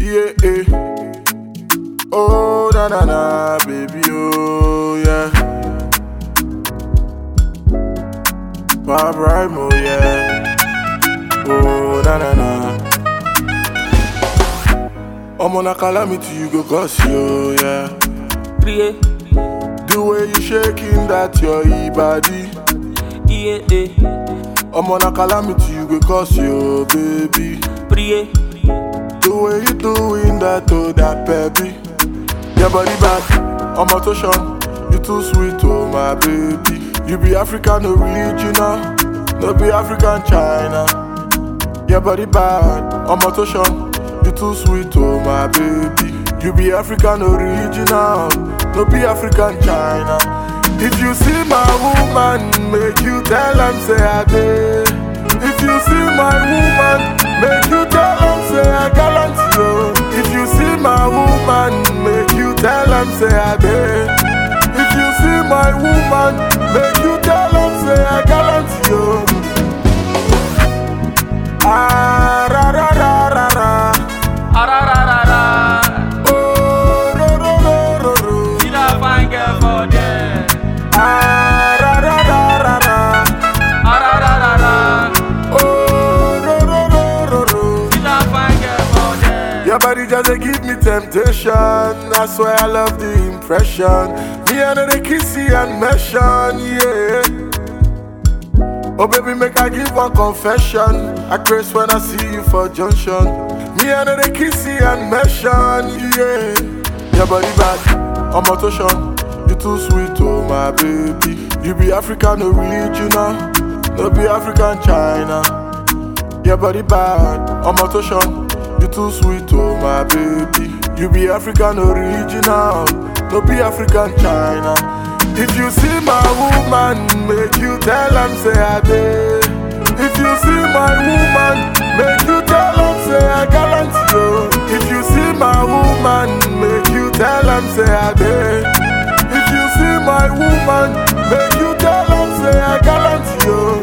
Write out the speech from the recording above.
Yeah, eh. Oh, na na na, baby, oh, yeah. Bob Rhymo, yeah. Oh, na na na. I'm on a calamity, you go cause you, yeah. Priye, The way you shaking that your e body. iye, eh. I'm on a calamity, you go cause you, baby. Priye, The way you doing that, oh, that baby. Your body bad, I'm a touchon. You too sweet, oh, my baby. You be African original, no be African China. Your body bad, I'm a touchon. You too sweet, oh, my baby. You be African original, no be African China. If you see my woman, make you tell am say I did. If you see my woman, make you tell am say I gallant you. If you see my woman, make you tell am say I did. If you see my woman, make you tell am say I gallant you. Ah ra ra ra ra ra. arararara. Oh ro ro ro ro ro. See that fine girl for there. Ah ra ra ra ra ra. Arararara. Oh ro ro ro ro ro. See that fine girl for there. Your body just dey give me temptation. That's why I love the impression. Me and the kissy and mention, yeah. Oh baby, make I give one confession. I craze when I see you for junction. Me and the kissy and mention, yeah. Your body bad, I'm a touchon. You too sweet, oh my baby. You be African original, no be African China. Your body bad, I'm a touchon. You too sweet, oh my baby. You be African original, no be African China. If you see my woman, make you tell am say I did. If you see my woman, make you tell am say I gallant you. If you see my woman, make you tell am say I did. If you see my woman, make you tell am say I gallant you.